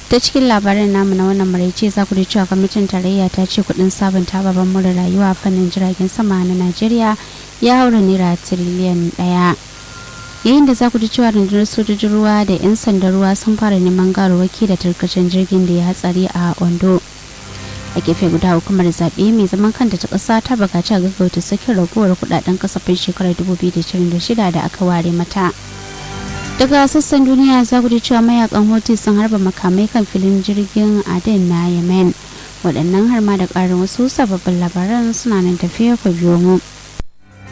ta cikin labarin namu na wannan maraice za ku ji cewa kwamitin tarayya ta ce kudin sabunta babban mura rayuwa a fannin jiragen sama na najeriya ya haura naira tiriliyan daya yayin da za ku ji cewa rundunar sojojin ruwa da 'yan sandan ruwa sun fara neman gawarwaki da tarkacen jirgin da ya hatsari a ondo a gefe guda hukumar zaɓe mai zaman kanta ta ƙasa ta buƙaci a gaggauta sakin ragowar kuɗaɗen kasafin shekarar 2026 da aka ware mata daga sassan duniya za ku ji cewa mayakan hoti sun harba makamai kan filin jirgin aden na yemen waɗannan har ma da ƙarin wasu sababbin labaran suna nan tafiya ku biyo mu